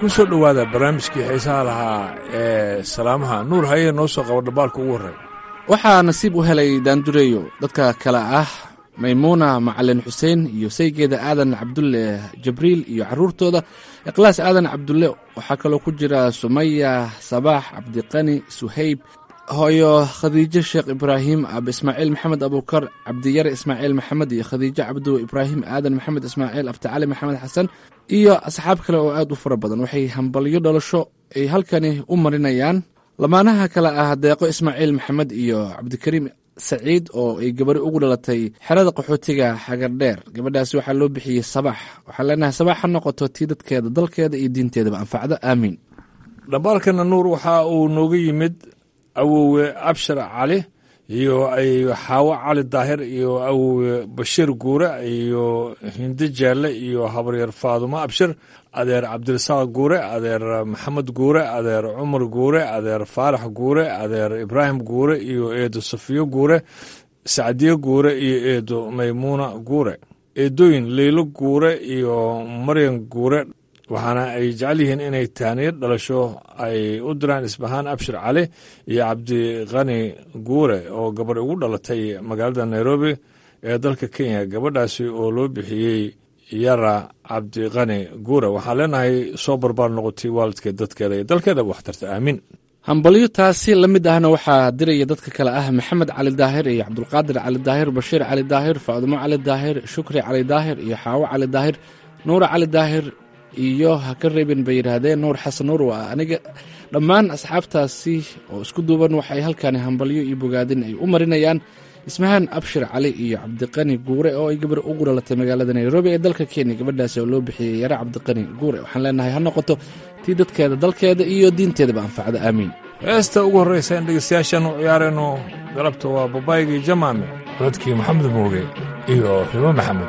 ku soo dhowaada barnaamijkii xiisaha lahaa ee salaamaha nuur haye noo soo qabo dhambaalka ugu horreeya waxaa nasiib u helay daandureeyo dadka kale ah maymuuna macalin xuseen iyo saygeeda aadan cabdulle jabriil iyo caruurtooda ikhlaas aadan cabdulle waxaa kaloo ku jira sumaya sabaax cabdiqani suhayb hooyo khadiijo sheekh ibraahim ab ismaaciil maxamed abuukar cabdiyare ismaaciil maxamed iyo khadiijo cabdu ibraahim aadan maxamed ismaaciil abdicali maxamed xasan iyo asxaab kale oo aad u fara badan waxay hambalyo dhalasho ay halkani u marinayaan lamaanaha kale ah deeqo ismaaciil maxamed iyo cabdikariim saciid oo ay gabari ugu dhalatay xerada qaxootiga xagardheer gabadhaasi waxaa loo bixiyey sabax waxaan leenahay sabax ha noqoto tii dadkeeda dalkeeda iyo diinteedaba anfacdo aamiin dhambaalkana nuur waxa uu nooga yimid awowe abshar cali iyo ay xaawo cali daahir iyo awowe bashiir guure iyo hindi jaalle iyo habaryar faadumo abshir adeer cabdirasaaq guure adeer maxamed guure adeer cumar guure adeer faarax guure adeer ibraahim guure iyo eedo safiyo guure sacdiye guure iyo eedo maymuuna guure eedooyin leylo guure iyo maryan guure waxaana ay jecel yihiin inay taaniyo dhalasho ay u diraan isbahaan abshir cali iyo cabdiqani guure oo gabadh ugu dhalatay magaalada nairobi ee dalka kenya gabadhaasi oo loo bixiyey yara cabdiqani guure waxaan leenahay soo barbaar noqotay waalidkeed dadkeeda iyo dalkeedaba waxtarta aamiin hambalyo taasi la mid ahna waxaa diraya dadka kale ah maxamed cali daahir iyo cabdulqaadir cali daahir bashiir cali daahir faadumo cali daahir shukri cali daahir iyo xaawo cali daahir nuura cali daahir iyo ha ka reebin bay yidhaahdeen nuur xasan nuur waa aniga dhammaan asxaabtaasi oo isku duuban waxay halkani hambalyo iyo bogaadin ay u marinayaan ismahaan abshir cali iyo cabdiqani guure oo ay gabar ugu dhalatay magaalada nairobi ee dalka kenya gabadhaasi oo loo bixiyey yare cabdiqani guure waxaan leenahay ha noqoto tii dadkeeda dalkeeda iyo diinteedaba anfacda aamiin heesta ugu horreysa in dhegeystayaashaan u ciyaarayno galabta waa babaygii jamaame codadkii maxamed mooge iyo hibo maxamed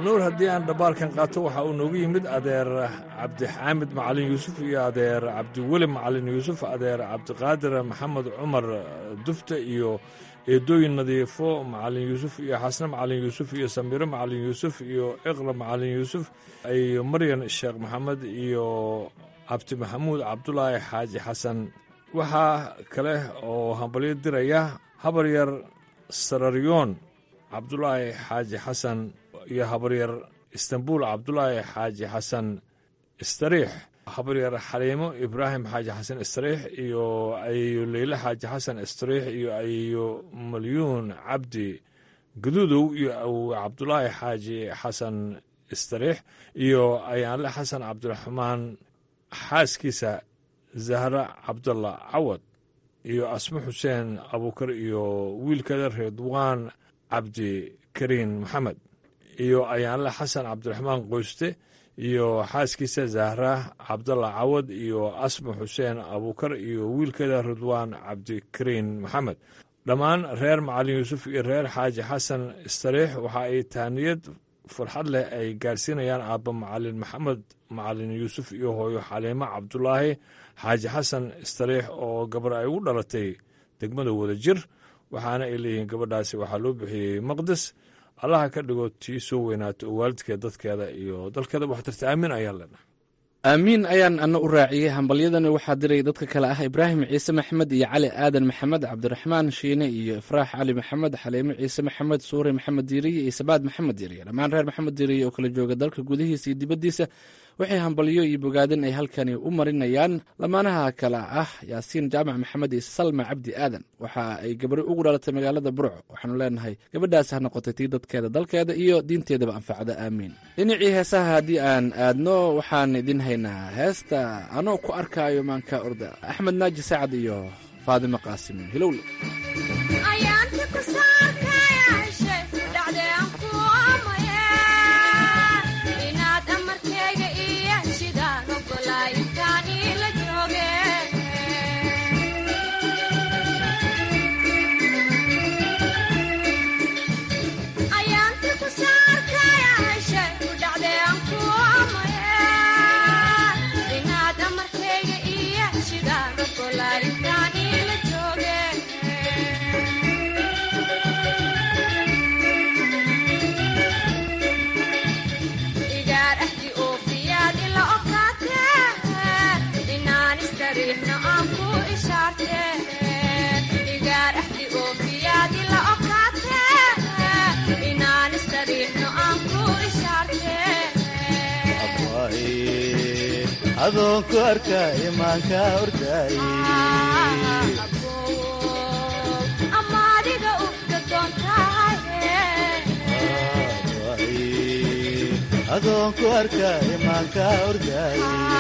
nuur haddii aan dhabbaalkan qaato waxa uu noogu yimid adeer cabdixaamid macalin yuusuf iyo adeer cabdiweli macalin yuusuf adeer cabdiqaadir maxamed cumar dufte iyo eedooyin nadiifo macalin yuusuf iyo xasne macalin yuusuf iyo samiiro macalin yuusuf iyo iqra macalin yuusuf iyo maryan sheekh maxamed iyo cabdi maxamuud cabdulaahi xaaji xasan waxaa kale oo hambalyo diraya habaryar sararyoon cabdulaahi xaaji xasan iyo habaryar istanbul cabdulaahi xaaji xasan istariix habaryar xaliimo ibraahim xaaji xasan istariix iyo ayeyo leyle xaaji xasan istariix iyo ayeyo malyuun cabdi gaduudow iyo awowe cabdulaahi xaaji xasan istariix iyo ayaanle xasan cabdiraxmaan xaaskiisa zahra cabdalla cawad iyo asmo xuseen abuukar iyo wiilkeeda redwaan cabdi kariin maxamed iyo ayaanle xasan cabdiraxmaan qoyste iyo xaaskiisa zahra cabdalla cawad iyo asmo xuseen abuukar iyo wiilkeeda ridwaan cabdikariin maxamed dhammaan reer macalin yuusuf iyo reer xaaji xasan istariix waxa ay taaniyad farxad leh ay gaarsiinayaan aabba macalin maxamed macalin yuusuf iyo hooyo xaliimo cabdulaahi xaaji xasan istariix oo gabar ay ugu dhalatay degmada wada jir waxaana ay leeyihiin gabadhaasi waxaa loo bixiyey maqdes allaha ka dhigo tii soo weynaato oo waalidkeed dadkeeda iyo dalkeeda waxtarta aamin ayaa leenahay aamiin ayaan ana u raaciyey hambalyadani waxaa diray dadka kale ah ibraahim ciise maxamed iyo cali aadan maxamed cabdiraxmaan shiine iyo ifraax cali maxamed xaliimo ciise maxamed suure maxamed diiriye iyo sabaad maxamed diiriye dhammaan reer maxamed diiriye oo kala jooga dalka gudihiisa iyo dibaddiisa waxay hambalyo iyo bogaadin ay halkani u marinayaan lamaanaha kale ah yaasiin jaamac maxamed iyo salma cabdi aadan waxa ay gabari ugu dhalatay magaalada burco waxaanu leenahay gabadhaas ha noqotay tii dadkeeda dalkeeda iyo diinteedaba anfacda aamiin dhinacii heesaha haddii aan aadno waxaan idin haynaa heesta anoo ku arkaayo maanka orda axmed naaji sacad iyo faadimo qaasim hilowle adoonku arkaa imaanka ordaay adoonku arkaa imaanka ordaay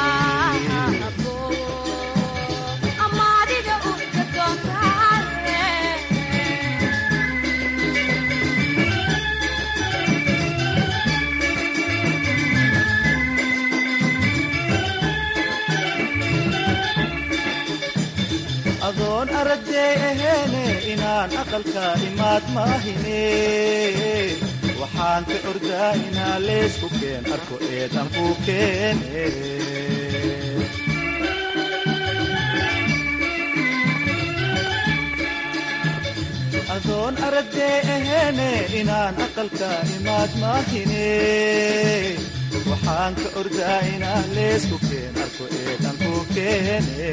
adoon aragday aheene inaan aqalka imaad maahine waxaan ka ordaa inaa leesku keen arko eedan kuu keene adoon aragday aheene inaan aqalka imaad maahine waxaan ka ordaa inaa leesku keen arko eedan kuu keene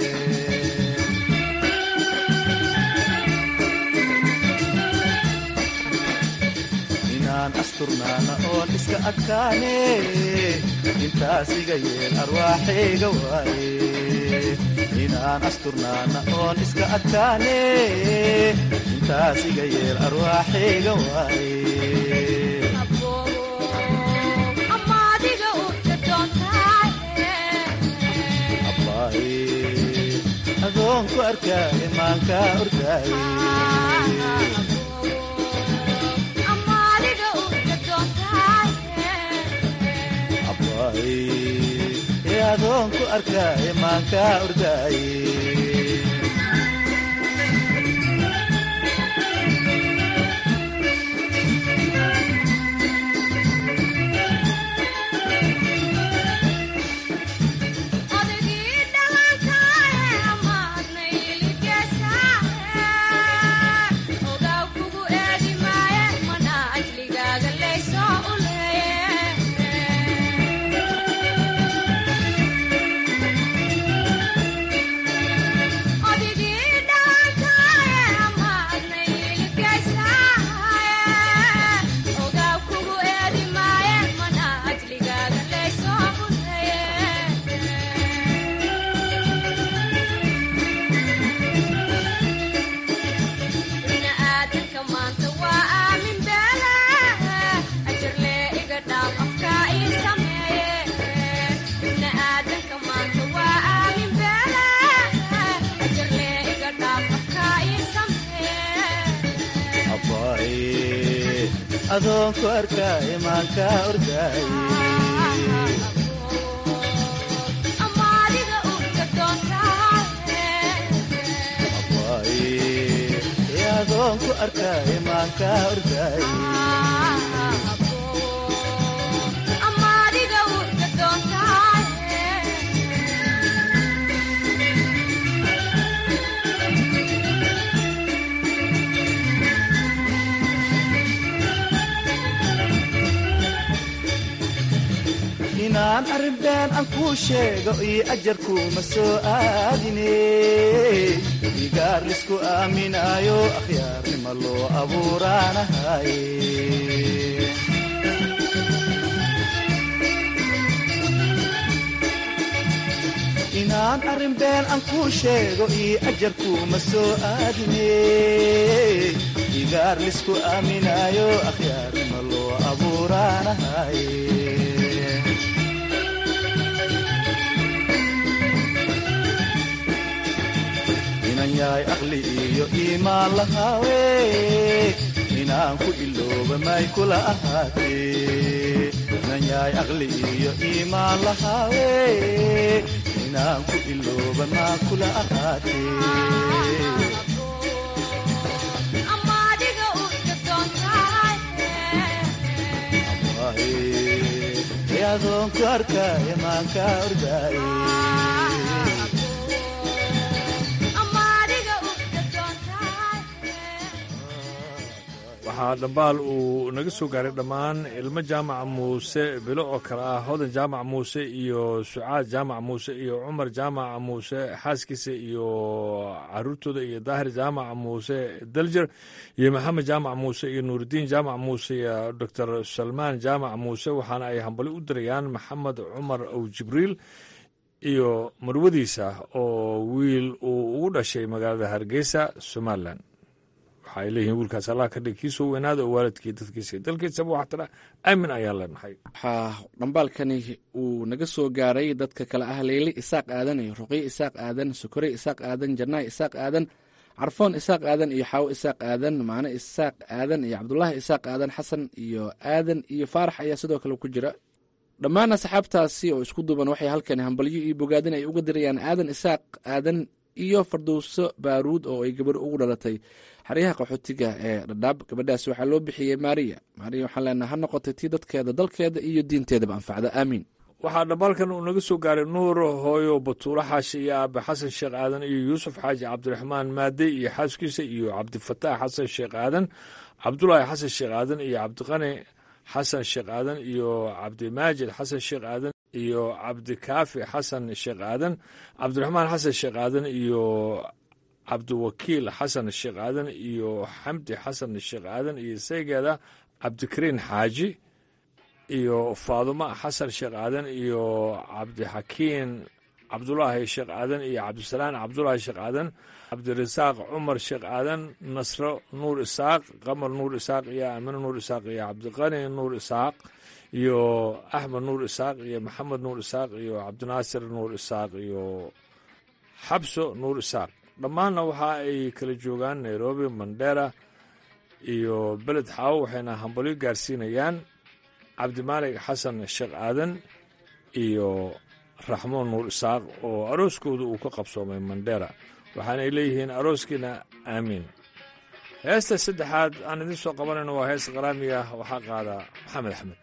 asturnaana oon iska adkaane intaas iga yeel arwaaxayga waaye inaan asturnaana oon iska adkaane intaas iga yeel arwaaxayga waaye adoonku arkaa imaanka ordaaye adoonku arkaa imaanka ordaaye adoonku arkaay maanka ordaaye adoonku arkaay maanka ordaaye inaan arrinbeen aan kuu sheego iyo ajarkuuma soo aadine igaar lisku aaminaayo akhyaarnima loo abuuraanahaye inaan arrinbeen aan kuu sheego iyo ajarkuuma soo aadine igaar lisku aaminaayo akhyaarnima loo abuuraanahaye inan yahay aqli iyo iimaan lahaawe inaan ku ilooba may kula ahaatee inan yahay aqli iyo iimaan lahaawe inaan ku ilooba maa kula ahaatee adoonku arkaaye maanka ordaaye waxaa dhambaal uu naga soo gaaray dhammaan ilmo jaamaca muuse bilo oo kale ah hodan jaamac muuse iyo sucaad jaamac muuse iyo cumar jaamaca muuse xaaskiisa iyo caruurtooda iyo daahir jaamaca muuse daljer iyo maxamed jaamac muuse iyo nuuridiin jaamac muuse iyo doctor salmaan jaamac muuse waxaana ay hambali u dirayaan maxamed cumar ow jibriil iyo marwadiisa oo wiil uu ugu dhashay magaalada hargeysa somalilan waxaay leeyihiin wiilkaas allah ka dhig kiisoo weynaada oo waalidkii dadkiisa dalkiisaba wax tira aamin ayaan leenahay waxaa dhambaalkani uu naga soo gaaray dadka kale ah leyle isaaq aadan iyo ruqyo isaaq aadan sokore isaaq aadan jannaay isaaq aadan carfoon isaaq aadan iyo xaawo isaaq aadan maane isaaq aadan iyo cabdulaahi isaaq aadan xasan iyo aadan iyo faarax ayaa sidoo kale ku jira dhammaan asxaabtaasi oo isku duuban waxay halkani hambalyo iyo bogaadin ay uga dirayaan aadan isaaq aadan iyo fardowso baaruud oo ay gabar ugu dhalatay xeryaha qaxootiga ee dhadhaab gabadhaasi waxaa loo bixiyey maariya maariya waxaan leenaha ha noqotay tii dadkeeda dalkeeda iyo diinteedaba anfacda aamiin waxaa dhambaalkan uu naga soo gaaray nuur hooyo batuulo xaashi iyo aabe xasan sheekh aadan iyo yuusuf xaaji cabdiraxmaan maade iyo xaaskiisa iyo cabdifataax xasan sheekh aadan cabdulaahi xasan sheekh aadan iyo cabdiqani xasan sheekh aadan iyo cabdimaajid xasan sheekh aadan iyo cabdikaafi xasan sheekh aadan cabdiraxmaan xasan sheekh aadan iyo cabdiwakiil xasan sheekh aadan iyo xamdi xasan sheekh aadan iyo saygeeda cabdikariin xaaji iyo faadumo xasan sheekh aadan iyo cabdixakiin cabdulaahi sheekh aadan iyo cabdisalaan cabdulaahi sheekh aadan cabdirasaaq cumar sheekh aadan nasro nuur isaaq qamar nuur isaaq iyo aamino nuur isaaq iyo cabdiqani nuur isaaq iyo axmed nuur isaaq iyo maxamed nuur isaaq iyo cabdinaasir nuur isaaq iyo xabso nuur isaaq dhammaanna waxa ay kala joogaan nairobi mandera iyo beled xaawo waxayna hambalyo gaarsiinayaan cabdimaalig xasan sheekh aadan iyo raxmoon nuur isaaq oo arooskooda uu ka qabsoomay mandera waxaanay leeyihiin arooskiina aamiin heesta saddexaad aan idiin soo qabanayno waa hees qaraamiga waxaa qaada maxamed axmed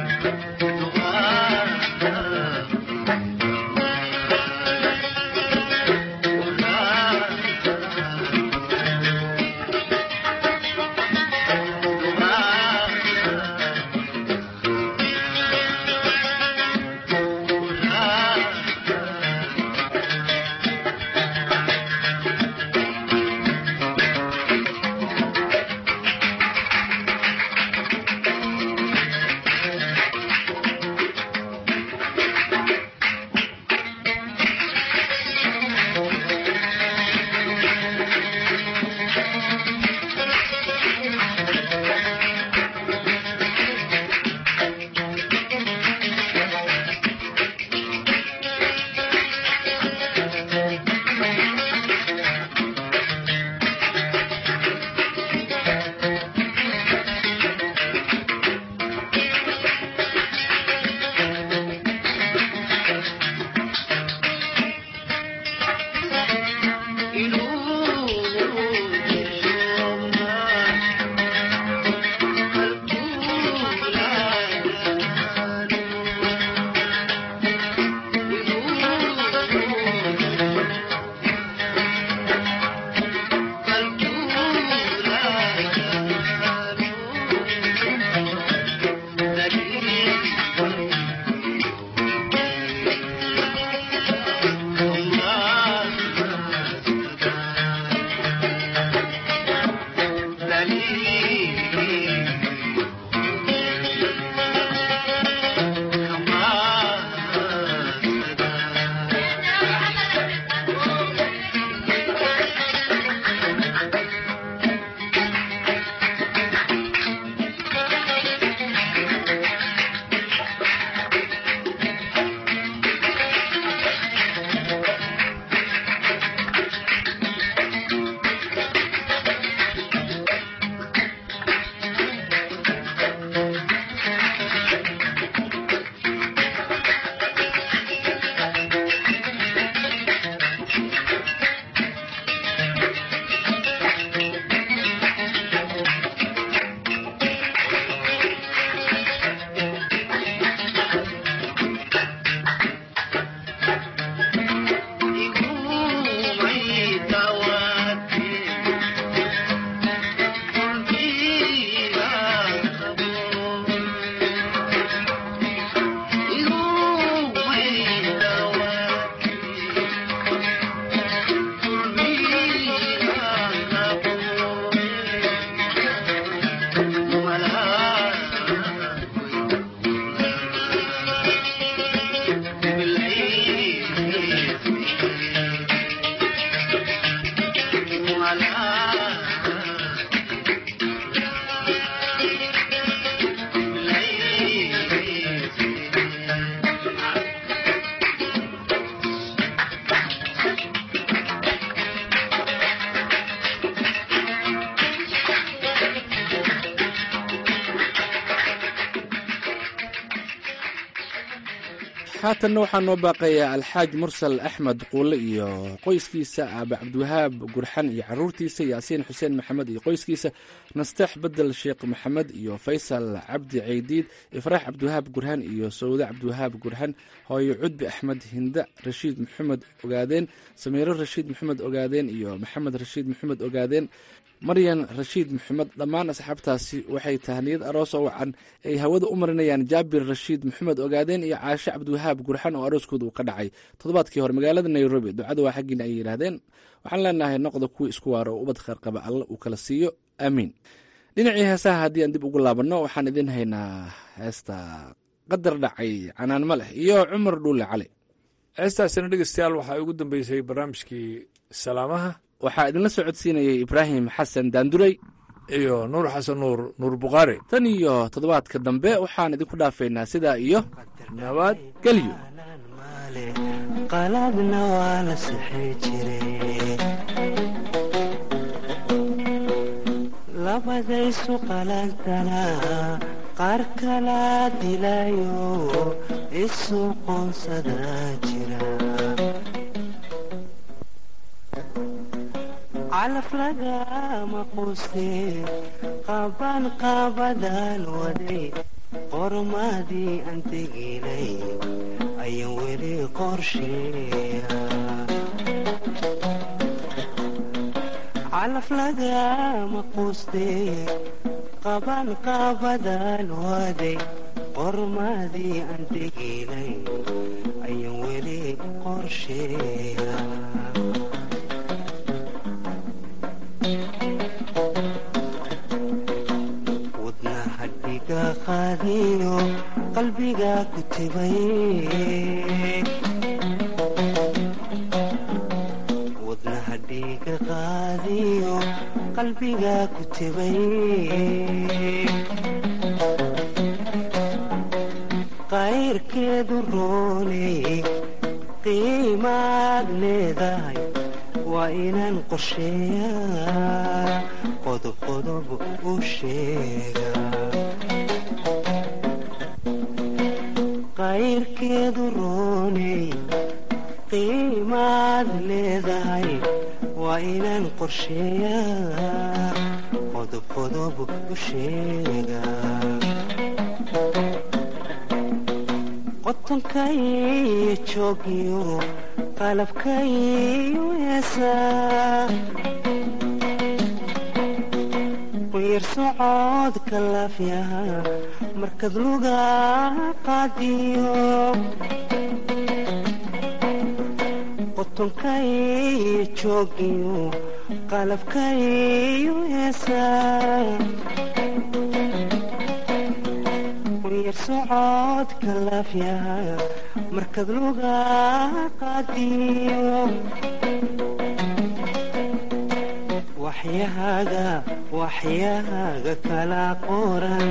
Thank you. haatanna waxaa noo baaqayaa alxaaj mursal axmed quule iyo qoyskiisa aabe cabdiwahaab gurxan iyo caruurtiisa yaasiin xuseen maxamed iyo qoyskiisa nasteex bedel sheekh maxamed iyo faysal cabdi ceydiid ifraax cabdiwahaab gurxan iyo sawde cabdiwahaab gurxan hooyo cudbi axmed hinda rashiid maxamed ogaadeen samiiro rashiid maxamed ogaadeen iyo maxamed rashiid maxamed ogaadeen maryan rashiid maxamed dhammaan asxaabtaasi waxay tahniyad aroos oo wacan ay hawada u marinayaan jaabir rashiid maxamed ogaadeen iyo caashe cabdiwahaab gurxan oo arooskooda uu ka dhacay toddobaadkii hore magaalada nairobi ducada waa xaggiina ay yidhaahdeen waxaan leenahay noqda kuwii isku waaro oo ubad kheer qaba alla uu kala siiyo aamiin dhinacii heesaha haddii aan dib ugu laabanno waxaan idin haynaa heesta qadar dhacay canaan ma leh iyo cumar dhuule cali heestaasina dhegeystayaal waxaa ugu dambeysay barnaamijkii salaamaha waxaa idinla soo codsiinayay ibraahim xasan daandurey iyo nuur xasan nuur nuur bukhaari tan iyo toddobaadka dambe waxaan idinku dhaafaynaa sidaa iyo nabad gelyo qaladna waa la sixi jire labadaysu qalantana qaar kala dilayo isu qoonsada jira calaf lagama quste qaban qaabadaan waday qormadii aan teginay ayaan weli qorsheeya calaf lagama quste qaban qaabadaan waday qormadii aan teginay ayaan weli qorsheeya wadnahadhiga qaadiyo qalbiga ku tibay wadnahadhiga qaadiyo qalbiga ku tibay qayrkeedu rooney qiimaad leedahay waa inaan qorsheeyaa qodob qodob u sheega qayrkeedu rooney qiimaad leedahay waa inaan qorsheeyaa qodob qodob u sheega qotonkaiyo joogiyo qalabkaiyo heesaa quyar socodka laafyaha markad luga qaadiyo qotonkaiyo joogiyo qalabkaiyo heesaa quyar socodka laafyaha markad luga qaadiyo waxyahaaga waxyahaaga kala qoran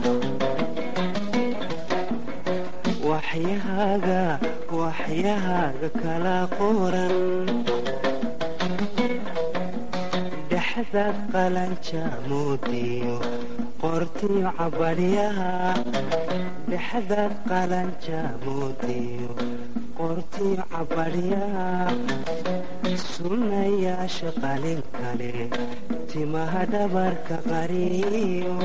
waxyahaaga waxyahaaga kala qoran dhexdaad qalanja moodiyo qortiyo cabadhyaha dhexdaad qalanja moodiyo qortiyo cabadhyaha sunnayaasha qalin kale timaha dhabarka qariyo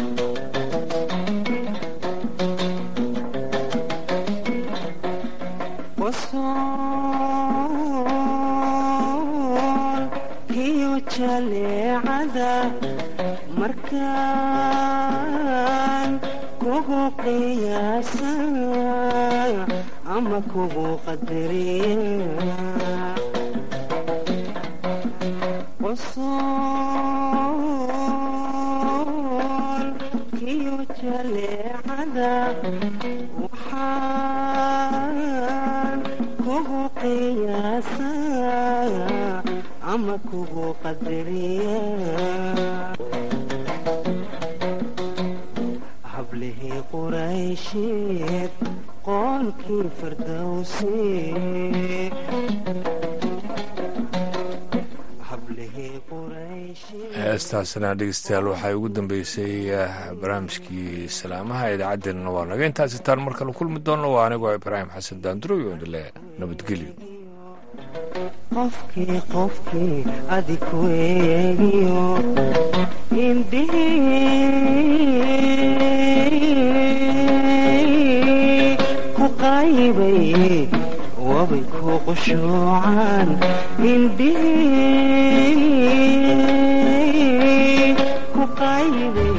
qosool iyo jaleecada markaan kugu qiyaasa ama kugu qadariya qosool iyo jaleecada waxaan kugu qiyaasa ama kugu qadariya hablihii quraysheed qoonkii fardowsi hablihii quraysh heestaasna dhegeystayaal waxay ugu dambeysay barnaamijkii salaamaha idaacaddeenna waa naga intaasi taan mar kale kulmi doonno waa anigoo ibraahim xasan daanduro iyo indile nabadgelyo qofkii qofkii adiku eegiyo indhihii ku qaybay wabay ku qushuucaan indhihii ku qaybay